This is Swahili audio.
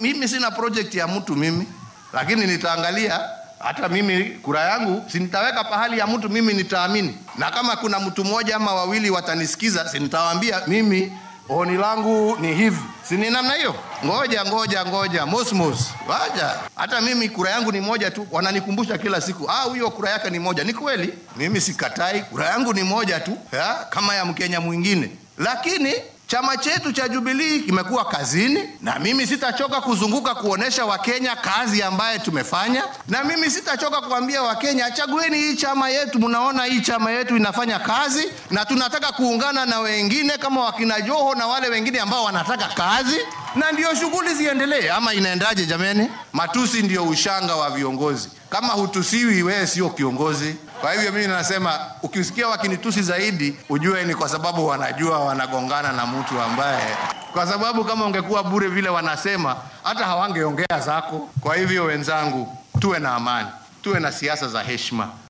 mimi sina project ya mtu mimi, lakini nitaangalia hata mimi kura yangu si nitaweka pahali ya mtu mimi nitaamini, na kama kuna mtu mmoja ama wawili watanisikiza, si nitawaambia mimi oni langu ni hivi, si ni namna hiyo? Ngoja ngoja ngoja, mosmos, waja. Hata mimi kura yangu ni moja tu, wananikumbusha kila siku, ah, huyo kura yake ni moja. Ni kweli, mimi sikatai, kura yangu ni moja tu ya, kama ya Mkenya mwingine, lakini chama chetu cha Jubilee kimekuwa kazini, na mimi sitachoka kuzunguka kuonesha Wakenya kazi ambaye tumefanya, na mimi sitachoka kuambia Wakenya chagueni hii chama yetu. Mnaona hii chama yetu inafanya kazi, na tunataka kuungana na wengine kama wakina Joho na wale wengine ambao wanataka kazi, na ndio shughuli ziendelee. Ama inaendaje jameni? Matusi ndio ushanga wa viongozi. Kama hutusiwi, wewe sio kiongozi. Kwa hivyo mimi nasema ukisikia wakinitusi zaidi, ujue ni kwa sababu wanajua wanagongana na mtu ambaye, kwa sababu kama ungekuwa bure vile wanasema, hata hawangeongea zako. Kwa hivyo wenzangu, tuwe na amani, tuwe na siasa za heshima.